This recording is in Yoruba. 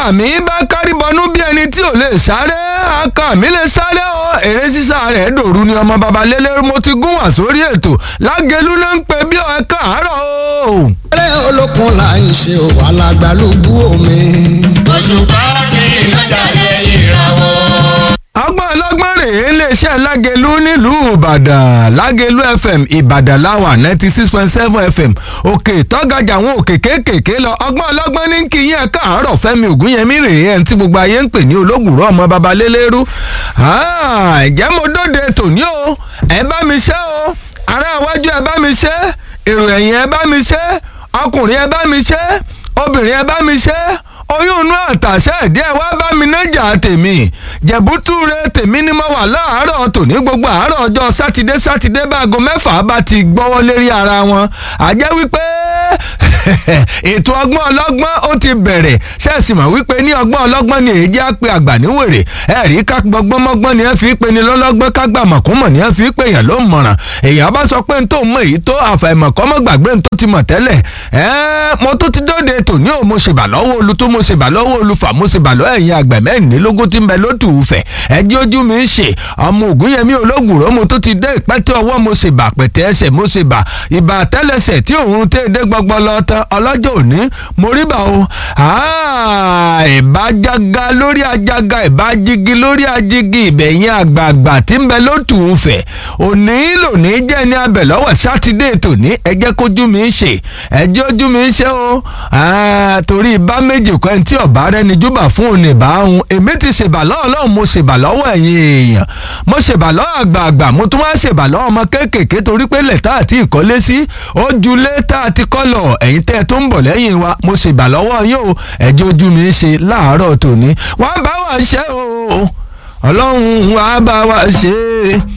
bọ́kà mi bá kárí bọnú bí ẹni tí ò lè sáré akọ mi lè sáré o eré sísá rẹ̀ dòru ni ọmọ baba lélẹ́ mo ti gún wá sórí ètò lágẹ̀lú ló ń pe bí ọ̀ káàárọ̀ o. eré olókun là ń ṣe ò alágbálúgbú omi. òṣùpá kì í lọ́jà lẹ́yìn ìràwọ̀. ọgbọ́n ọlọ́gbọ́n rèé iléeṣẹ́ lágẹ̀lú nílùú ìbàdàn lágẹ̀lú fm ìbàdàn láwà ninety six point seven fm òkè tọ́gàjà àwọn òkè kéékèèké lọ ọgbọ́n ọlọ́gbọ́n ní kí yẹn káàárọ̀ fẹ́mi ògúnyẹmí rèé ẹ̀ ń tí gbogbo ayé ń pè ní olóògùrọ̀ ọmọ babalélérú ǹjẹ́ mo dóde tòní o ẹ bá mi ṣe o ará iwájú ẹ bá mi ṣe èrò ẹ̀yìn ẹ bá mi ṣe ọkùnrin ẹ bá mi ṣe obìnrin ẹ bá mi ṣe oyún inú àtàṣe díẹ̀ wá bá mi nájà tèmi jẹ̀bútúre tèmi ni mo wà láàárọ̀ tòní gbogbo àárọ̀ ọjọ́ sátidé sátidé báago mẹ́fà bá ti gbọ́wọ́ lérí ara wọn àjẹ́ wípé ètò ọgbọ́n ọlọ́gbọ́n ó ti bẹ̀rẹ̀ ṣẹ́ẹ̀sì mọ̀ wípé ní ọgbọ́n ọlọ́gbọ́n ni èyí jẹ́ àpè àgbà níwèrè ẹ̀rí ká gbọ́gbọ́n mọ́gbọ́n ni ẹ fi pe ni lọ́lọ́gbọ́n ká gbà mọ̀kúnmọ̀ ni ẹ fi pe èèyàn ló mọ̀ràn èèyàn bá sọ pé n tó mọ èyí tó àfàìmọ̀ kọ́ mọ́ gbàgbé n tó ti mọ̀ tẹ́lẹ̀ ẹ́ẹ́ mo tó ti dóde tòní ò mo ṣèbà lọ́wọ́ olú tó mo ṣèbà lọ́wọ́ olùfà mo ṣèbà lọ́wọ́ ẹ̀yìn àgbẹ̀ mẹ́rìnlélógún tí ń bẹ lótù ufẹ̀ ẹjẹ́ ojú mi ń ṣe ọmọ ògúnyẹmí ológùrọ̀ mo tó ti dé ìpẹ́tẹ́ ọwọ́ mo ṣèbà pẹ̀tẹ́ ẹsẹ̀ mo ṣèbà ìbà tẹ́lẹsẹ̀ tí òun tẹ́ dé gbọgbọ lọ tán ọlọ́jọ́ òní mo rí bá o ìbájága lórí ajága ìbájígi lórí ajígi ìbẹ̀yìn àgbààgbà tí ń bẹ lótù ufẹ̀ òní lòní jẹ́ ní abẹ̀ lọ́wọ́ sátidé tòní ẹjẹ́ kójú mi ń ṣe ẹjẹ́ ojú mi ń ṣe o torí bá méjì kọ́ ẹni tí ọ̀bá rẹ ni júbà fún òní bá ń èmi ti ṣèbà lọ́wọ́ lọ́wọ́ mo ṣèbà lọ́wọ́ ẹ̀yin èèyàn mo ṣèbà lọ́wọ́ àgbààgbà mo tún wá ṣèbà lọ́wọ́ ọmọ kéékèèké torí pé lẹ́tà àti ìkọ́lé sí ojúlé tá a ti kọ́ lọ ẹ̀yin tẹ́ ẹ tó ń bọ̀ lẹ́yìn wa mo ṣèbà lọ́wọ́ yín o ẹ̀jẹ̀ ojú mi ń ṣe láàárọ̀ tòní wọ́n bá wa ṣe o ọlọ́run á bá wa ṣe é